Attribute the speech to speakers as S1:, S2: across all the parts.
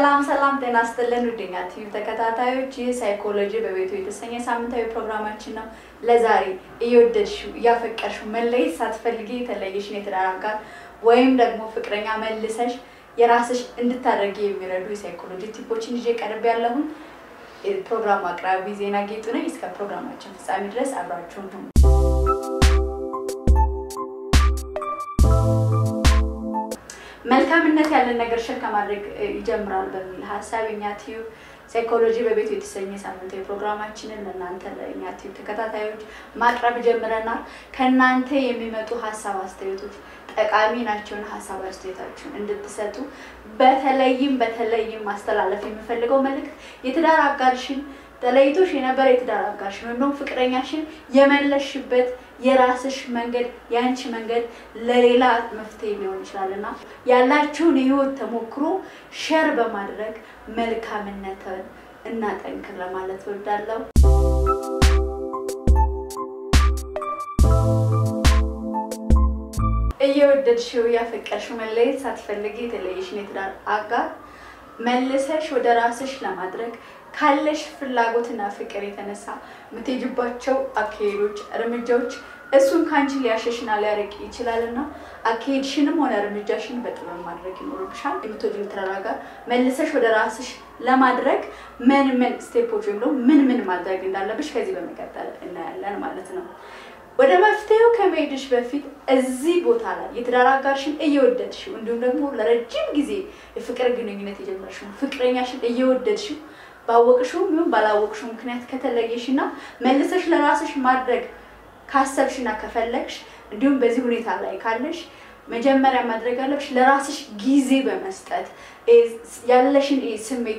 S1: ሰላም ሰላም፣ ጤና ይስጥልን ውድኛ ቲቪ ተከታታዮች፣ ይህ ሳይኮሎጂ በቤቱ የተሰኘ ሳምንታዊ ፕሮግራማችን ነው። ለዛሬ እየወደድሽው እያፈቀርሽው መለየት ሳትፈልጊ የተለየሽን የትዳር አጋር ወይም ደግሞ ፍቅረኛ መልሰሽ የራስሽ እንድታደርጊ የሚረዱ የሳይኮሎጂ ቲፖችን ይዤ ቀርብ ያለሁን ፕሮግራሙ አቅራቢ ዜና ጌጡ ነኝ። እስከ ፕሮግራማችን ፍጻሜ ድረስ አብራችሁን ሁኑ። መልካምነት ያለን ነገር ሸር ከማድረግ ይጀምራል በሚል ሀሳብ የኛ ቲዩብ ሳይኮሎጂ በቤቱ የተሰኘ ሳምንታዊ ፕሮግራማችንን ለእናንተ ለእኛ ቲዩብ ተከታታዮች ማቅረብ ጀምረናል። ከእናንተ የሚመጡ ሀሳብ አስተያየቶች ጠቃሚ ናቸውን ሀሳብ አስተያየታችሁን እንድትሰጡ በተለይም በተለይም ማስተላለፍ የምፈልገው መልእክት የትዳር አጋርሽን ተለይቶሽ የነበረ የትዳር አጋርሽን ወይም ደግሞ ፍቅረኛሽን የመለሽበት የራስሽ መንገድ የአንቺ መንገድ ለሌላ መፍትሄ ሊሆን ይችላል እና ያላችሁን የህይወት ተሞክሮ ሸር በማድረግ መልካምነትን እናጠንክር ለማለት እወዳለሁ። እየወደድሽው ያፈቀርሽው መለየት ሳትፈልጊ የተለየሽን የትዳር አጋር መልሰሽ ወደ ራስሽ ለማድረግ ካለሽ ፍላጎትና ፍቅር የተነሳ የምትሄጅባቸው አካሄዶች፣ እርምጃዎች እሱን ከአንቺ ሊያሸሽና ሊያርቅ ይችላልና አካሄድሽንም ሆነ እርምጃሽን በጥበብ ማድረግ ይኖርብሻል። የምትወጂውን የትዳር አጋር መልሰሽ ወደ ራስሽ ለማድረግ ምን ምን ስቴፖች ወይም ደግሞ ምን ምን ማድረግ እንዳለብሽ ከዚህ በመቀጠል እናያለን ማለት ነው። ወደ መፍትሄው ከመሄድሽ በፊት እዚህ ቦታ ላይ የትዳር አጋርሽን እየወደድሽው እንዲሁም ደግሞ ለረጅም ጊዜ የፍቅር ግንኙነት የጀመርሽው ፍቅረኛሽን እየወደድሽው ባወቅሽውም ይሁን ባላወቅሽው ምክንያት ከተለየሽ እና መልሰሽ ለራስሽ ማድረግ ካሰብሽና ከፈለግሽ እንዲሁም በዚህ ሁኔታ ላይ ካለሽ መጀመሪያ ማድረግ ያለብሽ ለራስሽ ጊዜ በመስጠት ያለሽን ስሜት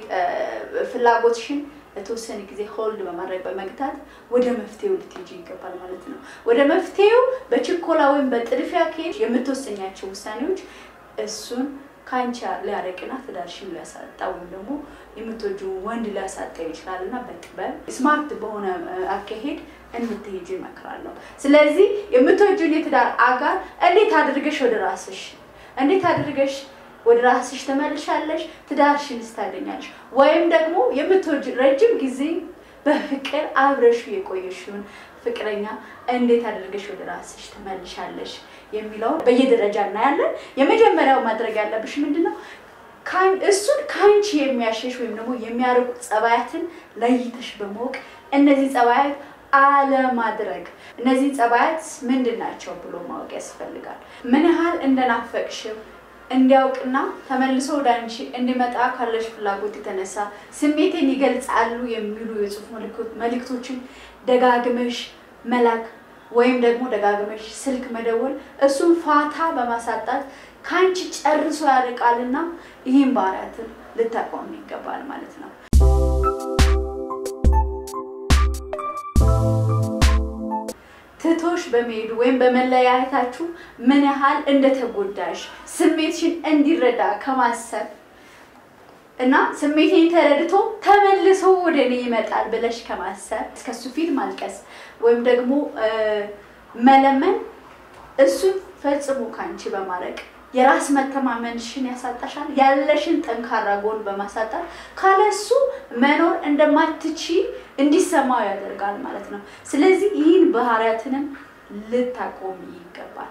S1: ፍላጎትሽን ለተወሰነ ጊዜ ሆልድ በማድረግ በመግታት ወደ መፍትሄው ልትሄጂ ይገባል ማለት ነው። ወደ መፍትሄው በችኮላ ወይም በጥድፊያ ከሄድሽ የምትወሰኛቸው ውሳኔዎች እሱን ከአንቺ ሊያረቅና ትዳርሽን ሊያሳጣ ወይም ደግሞ የምትወጂውን ወንድ ሊያሳጣ ይችላል እና በጥበብ ስማርት በሆነ አካሄድ እንድትሄጂ እመክራለሁ። ስለዚህ የምትወጂውን የትዳር አጋር እንዴት አድርገሽ ወደ ራስሽ እንዴት አድርገሽ ወደ ራስሽ ተመልሻለሽ፣ ትዳርሽን ስታገኛለሽ ወይም ደግሞ የምትወጂ ረጅም ጊዜ በፍቅር አብረሹ የቆየሽውን ፍቅረኛ እንዴት አድርገሽ ወደ ራስሽ ተመልሻለሽ የሚለውን በየደረጃ እናያለን። የመጀመሪያው ማድረግ ያለብሽ ምንድን ነው? እሱን ከአንቺ የሚያሸሽ ወይም ደግሞ የሚያርቁ ጸባያትን ለይተሽ በማወቅ እነዚህ ጸባያት አለማድረግ እነዚህ ጸባያት ምንድን ናቸው ብሎ ማወቅ ያስፈልጋል። ምን ያህል እንደናፈቅሽው እንዲያውቅና ተመልሶ ወደ አንቺ እንዲመጣ ካለሽ ፍላጎት የተነሳ ስሜቴን ይገልጻሉ የሚሉ የጽሁፍ መልእክቶችን ደጋግመሽ መላክ ወይም ደግሞ ደጋግመሽ ስልክ መደወል እሱን ፋታ በማሳጣት ከአንቺ ጨርሶ ያርቃልና ይህን ባህሪያትን ልታቆም ይገባል ማለት ነው። ትቶሽ በመሄዱ ወይም በመለያየታችሁ ምን ያህል እንደተጎዳሽ ስሜትሽን እንዲረዳ ከማሰብ እና ስሜቴን ተረድቶ ተመልሶ ወደ እኔ ይመጣል ብለሽ ከማሰብ እስከሱ ፊት ማልቀስ ወይም ደግሞ መለመን እሱን ፈጽሞ ካንቺ በማረቅ የራስ መተማመንሽን ያሳጣሻል። ያለሽን ጠንካራ ጎን በማሳጣት ካለሱ መኖር እንደማትቺ እንዲሰማው ያደርጋል ማለት ነው። ስለዚህ ይህን ባህሪያትንም ልታቆሚ ይገባል።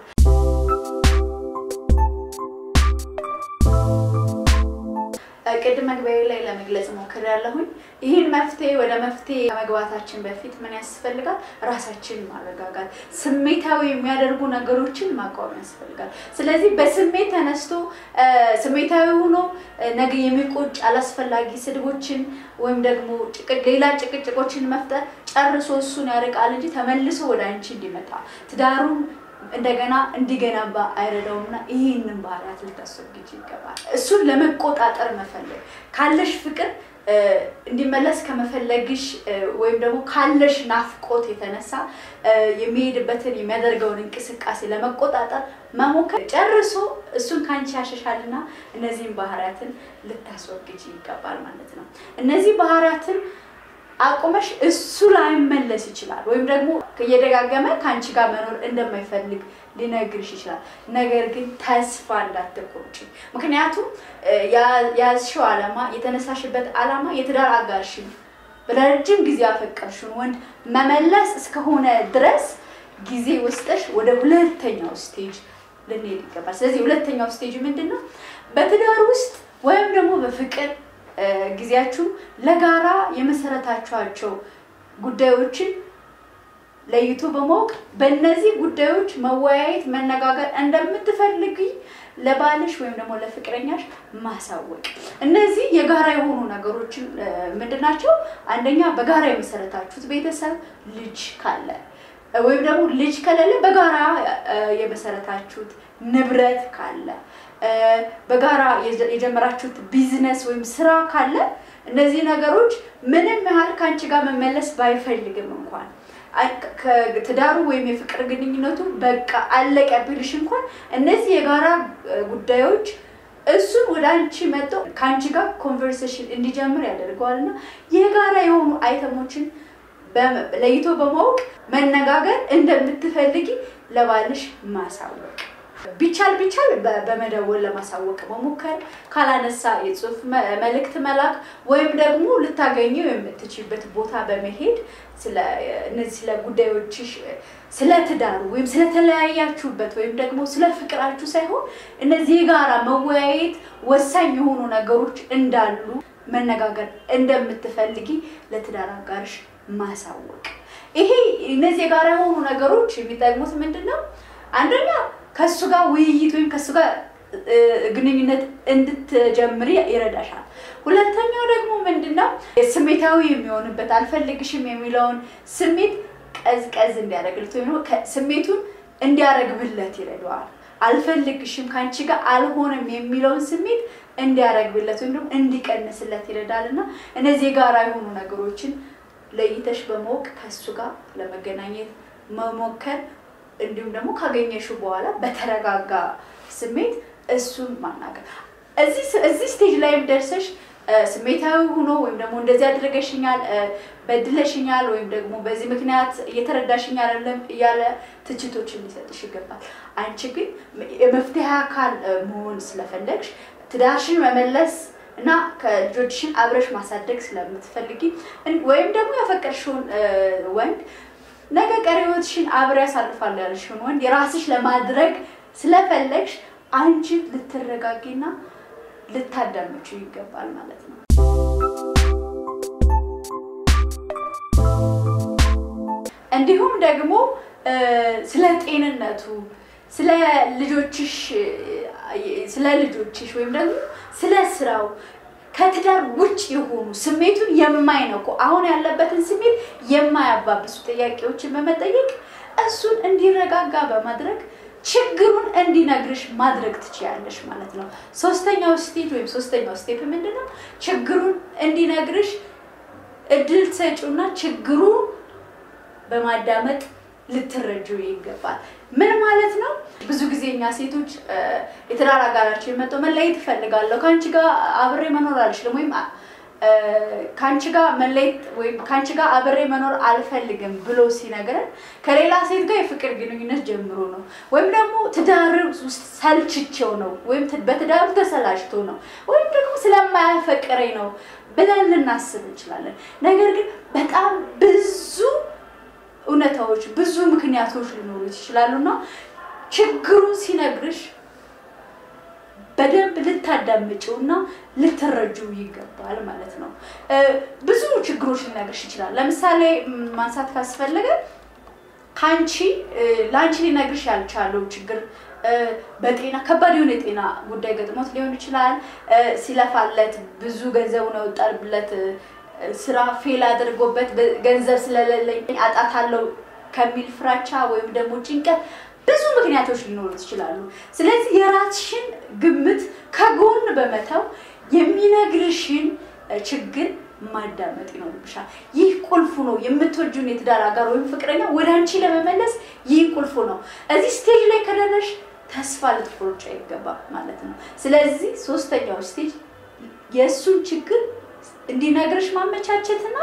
S1: ቅድም መግቢያ ላይ ለመግለጽ ሞክሬያለሁኝ። ይህን መፍትሄ ወደ መፍትሄ ከመግባታችን በፊት ምን ያስፈልጋል? ራሳችንን ማረጋጋት፣ ስሜታዊ የሚያደርጉ ነገሮችን ማቋም ያስፈልጋል። ስለዚህ በስሜት ተነስቶ ስሜታዊ ሆኖ ነገ የሚቆጭ አላስፈላጊ ስድቦችን ወይም ደግሞ ሌላ ጭቅጭቆችን መፍጠር ጨርሶ እሱን ያርቃል እንጂ ተመልሶ ወደ አንቺ እንዲመጣ ትዳሩን እንደገና እንዲገነባ አይረዳውምና ይህንን ባህሪያት ልታስወግጅ ይገባል። እሱን ለመቆጣጠር መፈለግ ካለሽ ፍቅር እንዲመለስ ከመፈለግሽ ወይም ደግሞ ካለሽ ናፍቆት የተነሳ የሚሄድበትን የሚያደርገውን እንቅስቃሴ ለመቆጣጠር መሞከር ጨርሶ እሱን ከአንቺ ያሸሻልና እነዚህን ባህሪያትን ልታስወግጅ ይገባል ማለት ነው። እነዚህ ባህሪያትን አቁመሽ እሱ ላይመለስ ይችላል ወይም ደግሞ እየደጋገመ ከአንቺ ጋር መኖር እንደማይፈልግ ሊነግርሽ ይችላል። ነገር ግን ተስፋ እንዳትቆርጪ። ምክንያቱም የያዝሽው ዓላማ የተነሳሽበት ዓላማ የትዳር አጋርሽን በረጅም ጊዜ ያፈቀርሽውን ወንድ መመለስ እስከሆነ ድረስ ጊዜ ወስደሽ ወደ ሁለተኛው ስቴጅ ልንሄድ ይገባል። ስለዚህ ሁለተኛው ስቴጅ ምንድን ነው? በትዳር ውስጥ ወይም ደግሞ በፍቅር ጊዜያችሁ ለጋራ የመሰረታችኋቸው ጉዳዮችን ለይቶ በማወቅ በእነዚህ ጉዳዮች መወያየት፣ መነጋገር እንደምትፈልጊ ለባልሽ ወይም ደግሞ ለፍቅረኛሽ ማሳወቅ። እነዚህ የጋራ የሆኑ ነገሮችን ምንድን ናቸው? አንደኛ በጋራ የመሰረታችሁት ቤተሰብ ልጅ ካለ ወይም ደግሞ ልጅ ከሌለ በጋራ የመሰረታችሁት ንብረት ካለ በጋራ የጀመራችሁት ቢዝነስ ወይም ስራ ካለ እነዚህ ነገሮች ምንም ያህል ከአንቺ ጋር መመለስ ባይፈልግም እንኳን ትዳሩ ወይም የፍቅር ግንኙነቱ በቃ አለቀ ቢልሽ እንኳን እነዚህ የጋራ ጉዳዮች እሱን ወደ አንቺ መጥቶ ከአንቺ ጋር ኮንቨርሴሽን እንዲጀምር ያደርገዋል እና የጋራ የሆኑ አይተሞችን ለይቶ በማወቅ መነጋገር እንደምትፈልጊ ለባልሽ ማሳወቅ ቢቻል ቢቻል በመደወል ለማሳወቅ መሞከር፣ ካላነሳ የጽሁፍ መልእክት መላክ ወይም ደግሞ ልታገኘው የምትችልበት ቦታ በመሄድ እነዚህ ስለ ጉዳዮችሽ ስለ ትዳሩ ወይም ስለተለያያችሁበት ወይም ደግሞ ስለ ፍቅራችሁ ሳይሆን እነዚህ የጋራ መወያየት ወሳኝ የሆኑ ነገሮች እንዳሉ መነጋገር እንደምትፈልጊ ለትዳር አጋርሽ ማሳወቅ። ይሄ እነዚህ የጋራ የሆኑ ነገሮች የሚጠቅሙት ምንድን ነው? አንደኛ ከእሱ ጋር ውይይት ወይም ከእሱ ጋር ግንኙነት እንድትጀምሪ ይረዳሻል። ሁለተኛው ደግሞ ምንድነው ስሜታዊ የሚሆንበት አልፈልግሽም የሚለውን ስሜት ቀዝቀዝ እንዲያደርግለት ወይም ስሜቱን እንዲያረግብለት ይረዳዋል። አልፈልግሽም ከአንቺ ጋር አልሆነም የሚለውን ስሜት እንዲያረግብለት ወይም ደግሞ እንዲቀንስለት ይረዳል እና እነዚህ የጋራ የሆኑ ነገሮችን ለይተሽ በማወቅ ከእሱ ጋር ለመገናኘት መሞከር እንዲሁም ደግሞ ካገኘሽው በኋላ በተረጋጋ ስሜት እሱን ማናገር። እዚህ ስቴጅ ላይም ደርሰሽ ስሜታዊ ሆኖ ወይም ደግሞ እንደዚህ አድርገሽኛል፣ በድለሽኛል፣ ወይም ደግሞ በዚህ ምክንያት እየተረዳሽኝ አይደለም እያለ ትችቶችን ሊሰጥሽ ይገባል። አንቺ ግን የመፍትሄ አካል መሆን ስለፈለግሽ ትዳርሽን መመለስ እና ከልጆችሽን አብረሽ ማሳደግ ስለምትፈልጊ ወይም ደግሞ ያፈቀድሽውን ወንድ ነገ ቀሪ ህይወትሽን አብሬ ያሳልፋለሁ ያልሽውን ወንድ የራስሽ ለማድረግ ስለፈለግሽ አንቺ ልትረጋጊና ልታዳምጪው ይገባል ማለት ነው። እንዲሁም ደግሞ ስለ ጤንነቱ፣ ስለ ልጆችሽ ስለ ልጆችሽ ወይም ደግሞ ስለ ስራው ከትዳር ውጭ የሆኑ ስሜቱን የማይነኩ አሁን ያለበትን ስሜት የማያባብሱ ጥያቄዎችን በመጠየቅ እሱን እንዲረጋጋ በማድረግ ችግሩን እንዲነግርሽ ማድረግ ትችያለሽ ማለት ነው። ሶስተኛው ስቴጅ ወይም ሶስተኛው ስቴፕ ምንድን ነው? ችግሩን እንዲነግርሽ እድል ትሰጪውና ችግሩ በማዳመጥ ልትረጁ ይገባል። ምን ማለት ነው? ብዙ ጊዜ እኛ ሴቶች የትዳር አጋራችን መጥቶ መለየት እፈልጋለሁ፣ ከአንቺ ጋር አብሬ መኖር አልችልም፣ ወይም ከአንቺ ጋር መለየት ወይም ከአንቺ ጋር አብሬ መኖር አልፈልግም ብሎ ሲነግረን ከሌላ ሴት ጋር የፍቅር ግንኙነት ጀምሮ ነው፣ ወይም ደግሞ ትዳር ውስጥ ሰልችቼው ነው፣ ወይም በትዳሩ ተሰላችቶ ነው፣ ወይም ደግሞ ስለማያፈቅረኝ ነው ብለን ልናስብ እንችላለን። ነገር ግን በጣም ብዙ እውነታዎች ብዙ ምክንያቶች ሊኖሩት ይችላሉ እና ችግሩን ሲነግርሽ በደንብ ልታዳምጪው እና ልትረጁ ይገባል ማለት ነው። ብዙ ችግሮች ሊነግርሽ ይችላል። ለምሳሌ ማንሳት ካስፈለገ ከአንቺ ለአንቺ ሊነግርሽ ያልቻለው ችግር በጤና ከባድ የሆነ የጤና ጉዳይ ገጥሞት ሊሆን ይችላል። ሲለፋለት ብዙ ገንዘቡን ያወጣልበት ስራ ፌል አድርጎበት ገንዘብ ስለሌለኝ አጣታለሁ ከሚል ፍራቻ ወይም ደግሞ ጭንቀት ብዙ ምክንያቶች ሊኖሩት ይችላሉ። ስለዚህ የራስሽን ግምት ከጎን በመተው የሚነግርሽን ችግር ማዳመጥ ይኖርብሻል። ይህ ቁልፉ ነው። የምትወጂውን የትዳር አጋር ወይም ፍቅረኛ ወደ አንቺ ለመመለስ ይህ ቁልፉ ነው። እዚህ ስቴጅ ላይ ከደረሽ ተስፋ ልትቆርጪ አይገባም ማለት ነው። ስለዚህ ሶስተኛው ስቴጅ የእሱን ችግር እንዲነግርሽ ማመቻቸትና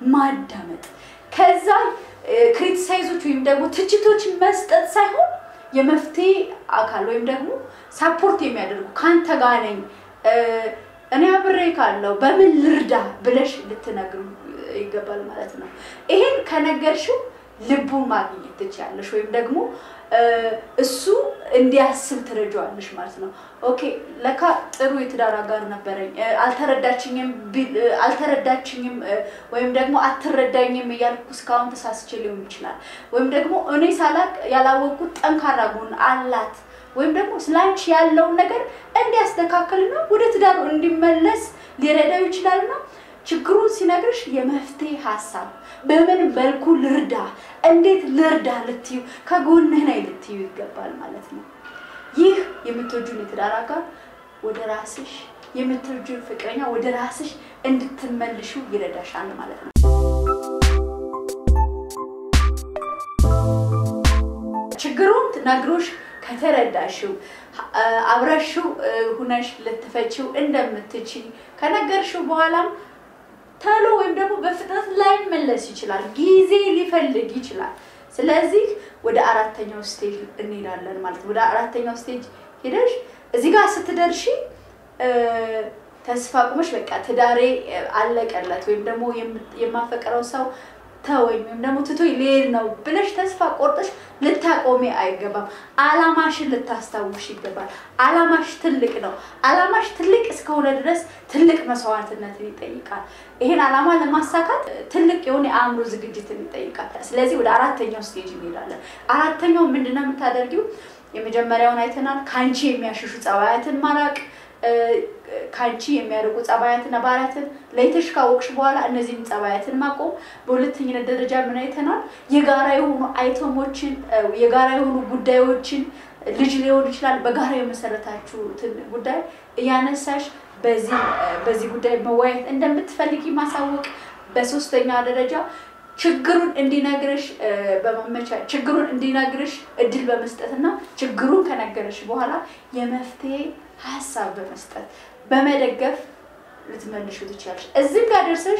S1: ማዳመጥ ከዛ ክሪቲሳይዞች ወይም ደግሞ ትችቶች መስጠት ሳይሆን የመፍትሄ አካል ወይም ደግሞ ሳፖርት የሚያደርጉ ከአንተ ጋር ነኝ እኔ አብሬ ካለው በምን ልርዳ ብለሽ ልትነግሩ ይገባል ማለት ነው። ይሄን ከነገርሽው ልቡን ማግኘት ትችያለሽ፣ ወይም ደግሞ እሱ እንዲያስብ ትረጃዋለሽ ማለት ነው። ኦኬ ለካ ጥሩ የትዳር አጋር ነበረኝ፣ አልተረዳችኝም አልተረዳችኝም ወይም ደግሞ አትረዳኝም እያልኩ እስካሁን ተሳስቼ ሊሆን ይችላል። ወይም ደግሞ እኔ ሳላቅ ያላወቅኩት ጠንካራ ጎን አላት ወይም ደግሞ ስላንቺ ያለውን ነገር እንዲያስተካከልና ወደ ትዳሩ እንዲመለስ ሊረዳው ይችላልና ችግሩን ሲነግርሽ የመፍትሄ ሀሳብ በምን መልኩ ልርዳ፣ እንዴት ልርዳ ልትዩ ከጎንህ ነኝ ልትዩ ይገባል ማለት ነው። ይህ የምትወጁን የትዳር አጋር ወደ ራስሽ የምትወጁን ፍቅረኛ ወደ ራስሽ እንድትመልሹ ይረዳሻል ማለት ነው። ችግሩን ነግሮሽ ከተረዳሽው አብረሽው ሁነሽ ልትፈቺው እንደምትችል ከነገርሽው በኋላም ተሎ ወይም ደግሞ በፍጥነት ላይመለስ ይችላል፣ ጊዜ ሊፈልግ ይችላል። ስለዚህ ወደ አራተኛው ስቴጅ እንሄዳለን ማለት ነው። ወደ አራተኛው ስቴጅ ሄደሽ እዚህ ጋር ስትደርሺ ተስፋ ቁመሽ በቃ ትዳሬ አለቀለት ወይም ደግሞ የማፈቅረው ሰው ተወኝ ወይም ደግሞ ትቶ ሊሄድ ነው ብለሽ ተስፋ ቆርጠሽ ልታቆሚ አይገባም። አላማሽን ልታስታውሽ ይገባል። አላማሽ ትልቅ ነው። አላማሽ ትልቅ እስከሆነ ድረስ ትልቅ መስዋዕትነትን ይጠይቃል። ይሄን አላማ ለማሳካት ትልቅ የሆነ የአእምሮ ዝግጅትን ይጠይቃል። ስለዚህ ወደ አራተኛው ስቴጅ እንሄዳለን። አራተኛው ምንድነው የምታደርጊው? የመጀመሪያውን አይተናል። ከአንቺ የሚያሸሹ ጸባያትን ማራቅ ከአንቺ የሚያርቁ ጸባያትና ባህሪያትን ለይተሽ ካወቅሽ በኋላ እነዚህን ጸባያትን ማቆም። በሁለተኝነት ደረጃ ምን አይተናል? የጋራ የሆኑ አይተሞችን የጋራ የሆኑ ጉዳዮችን ልጅ ሊሆን ይችላል። በጋራ የመሰረታችሁትን ጉዳይ እያነሳሽ በዚህ ጉዳይ መወያየት እንደምትፈልጊ ማሳወቅ። በሶስተኛ ደረጃ ችግሩን እንዲነግርሽ በማመቻ ችግሩን እንዲነግርሽ እድል በመስጠትና ችግሩን ከነገረሽ በኋላ የመፍትሄ ሀሳብ በመስጠት በመደገፍ ልትመልሹ ትችላለሽ። እዚህም ጋር ደርሰሽ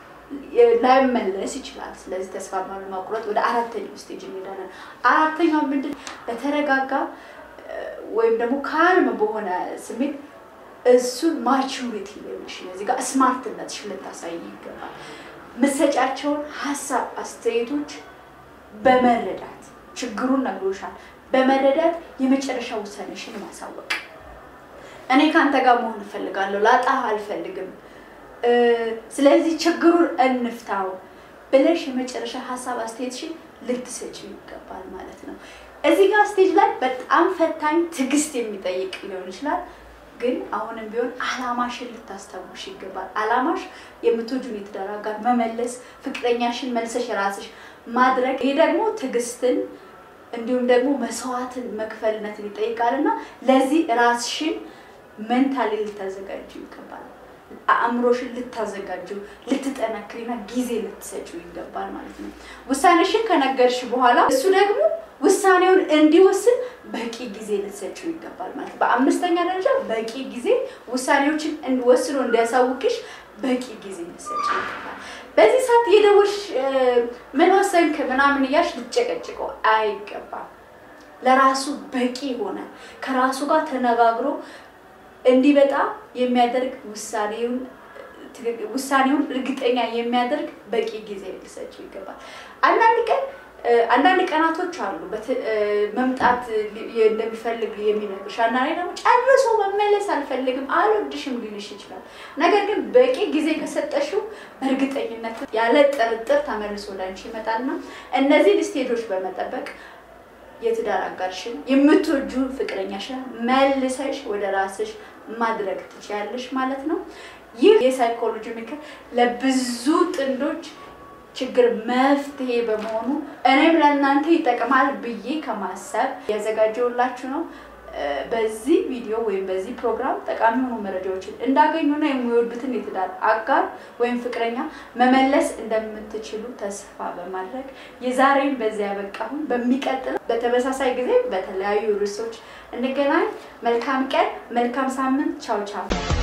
S1: ላይመለስ ይችላል። ስለዚህ ተስፋ ባለመቁረጥ ወደ አራተኛው ስቴጅ እንሄዳለን። አራተኛው ምንድን በተረጋጋ ወይም ደግሞ ካልም በሆነ ስሜት እሱን ማቹሪቲ ሌሎች እዚህ ጋር ስማርትነትሽ ልታሳይ ይገባል። ምሰጫቸውን ሀሳብ አስተያየቶች በመረዳት ችግሩን ነግሮሻል። በመረዳት የመጨረሻ ውሳኔሽን ማሳወቅ እኔ ከአንተ ጋር መሆን እፈልጋለሁ፣ ላጣህ አልፈልግም፣ ስለዚህ ችግሩን እንፍታው ብለሽ የመጨረሻ ሀሳብ አስተያየትሽን ልትሰጪው ይገባል ማለት ነው። እዚህ ጋር ስቴጅ ላይ በጣም ፈታኝ ትዕግስት የሚጠይቅ ሊሆን ይችላል። ግን አሁንም ቢሆን አላማሽን ልታስታውሽ ይገባል። አላማሽ የምትወጂውን የትዳር አጋር መመለስ፣ ፍቅረኛሽን መልሰሽ ራስሽ ማድረግ። ይሄ ደግሞ ትዕግስትን እንዲሁም ደግሞ መስዋዕትን መክፈልነትን ይጠይቃል እና ለዚህ ራስሽን ሜንታሊ ልታዘጋጁ ይገባል። አእምሮሽን ልታዘጋጁ ልትጠነክሪና ጊዜ ልትሰጪው ይገባል ማለት ነው። ውሳኔሽን ከነገርሽ በኋላ እሱ ደግሞ ውሳኔውን እንዲወስን በቂ ጊዜ ልትሰጪው ይገባል ማለት ነው። በአምስተኛ ደረጃ በቂ ጊዜ ውሳኔዎችን ወስኖ እንዲያሳውቅሽ በቂ ጊዜ ልትሰጪው ይገባል። በዚህ ሰዓት የደወልሽ ምን ወሰንክ ምናምን እያልሽ ልትጨቀጭቀው አይገባም። ለራሱ በቂ ሆነ ከራሱ ጋር ተነጋግሮ እንዲበጣ የሚያደርግ ውሳኔውን ውሳኔውን እርግጠኛ የሚያደርግ በቂ ጊዜ ሊሰጪው ይገባል። አንዳንድ ቀን አንዳንድ ቀናቶች አሉ መምጣት እንደሚፈልግ የሚነግርሽ፣ አንዳንዴ ደግሞ ጨርሶ መመለስ አልፈልግም አልወድሽም ሊልሽ ይችላል። ነገር ግን በቂ ጊዜ ከሰጠሽው በእርግጠኝነት ያለ ጥርጥር ተመልሶ ላንቺ ይመጣልና እነዚህን ስቴጆች በመጠበቅ የትዳር አጋርሽን የምትወጁ ፍቅረኛሽን መልሰሽ ወደ ራስሽ ማድረግ ትችያለሽ ማለት ነው። ይህ የሳይኮሎጂ ምክር ለብዙ ጥንዶች ችግር መፍትሄ በመሆኑ እኔም ለእናንተ ይጠቅማል ብዬ ከማሰብ ያዘጋጀውላችሁ ነው። በዚህ ቪዲዮ ወይም በዚህ ፕሮግራም ጠቃሚ የሆኑ መረጃዎችን እንዳገኙና የሚወዱትን የትዳር አጋር ወይም ፍቅረኛ መመለስ እንደምትችሉ ተስፋ በማድረግ የዛሬን በዚያ ያበቃሁን። በሚቀጥለው በተመሳሳይ ጊዜ በተለያዩ ርዕሶች እንገናኝ። መልካም ቀን፣ መልካም ሳምንት። ቻው ቻው።